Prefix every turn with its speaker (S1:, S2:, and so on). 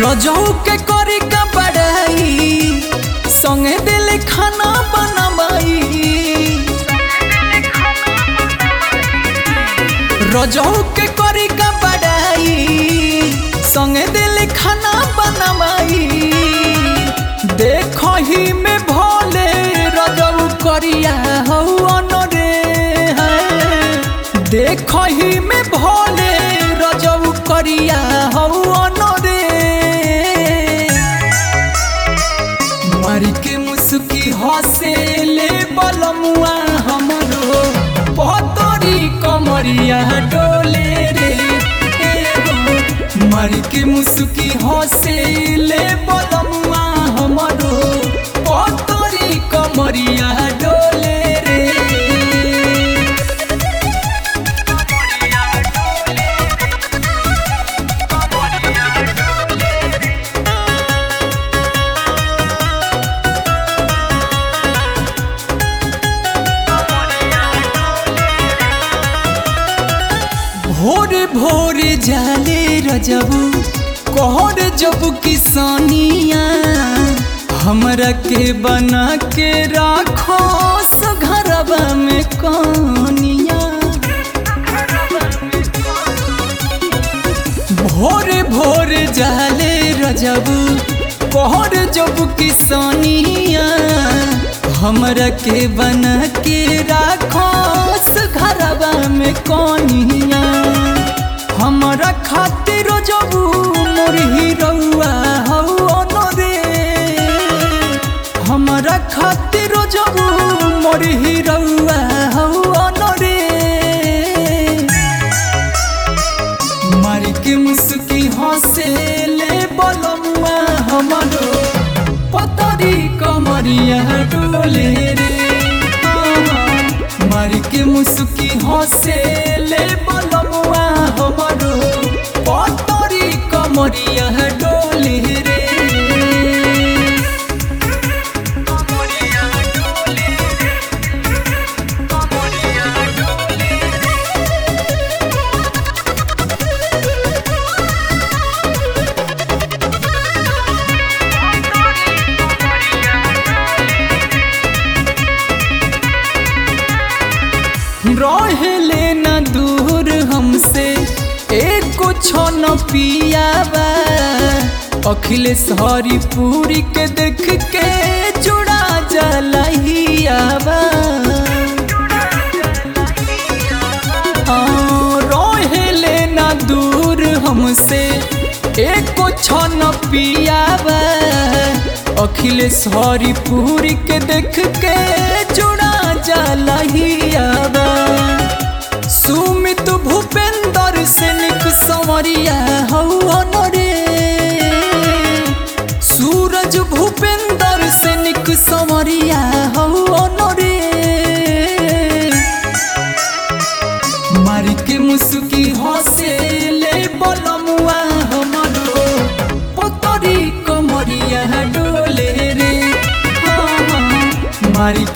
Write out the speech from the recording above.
S1: रजऊ के करी का बड़ाई संगे दिल खाना बनवाई रजऊ के करी का बड़ाई संगे दिल खाना बनवाई देखो ही में भोले रजऊ करिया हौन रे है देखो ही में भोले रजऊ करिया हौन रे मर के मुस्की हसे ले बलमुआ हमरो पतरी कमरिया डोले रे एगो मर के मुस्की हसे ले बलमुआ हमरो पतरी कमरिया डोले रे भोर भोर जाले रजबू कहर जब किसानिया हमरा के बना के राखो घरबा में कनिया भोर भोर जाले रजबू कहर जब किसानिया हमरा के बना के राखो घरबा में कनिया हमरा खातिर जबू मोर हिरौआ हौ रे हमरा खातिर जबू मोर हिरौआ हौ रे मार के मुस्की हंसे ले बलमुआ हमरो पतरी कमरिया डोले रे मार के मुस्की हंसे ले बलमुआ हमरो पतरी कमरिया डोले रे रहले न दूर हमसे एक कुछ न पियाबा अखिलेश हरिपुरी के देख के जुड़ा जलहियाबा रहले न दूर हमसे एक कुछ न पियाबा अखिलेश हरिपुरी के देख के जुड़ा जलहियाबा सुमित भूपेंद्र से निक संवरिया हौ रे सूरज भूपेंद्र से निक संवरिया हौ रे मार के मुस्की हंसे ले बलमुआ हमरो पतरी कमरिया डोले रे हाँ, हाँ, मार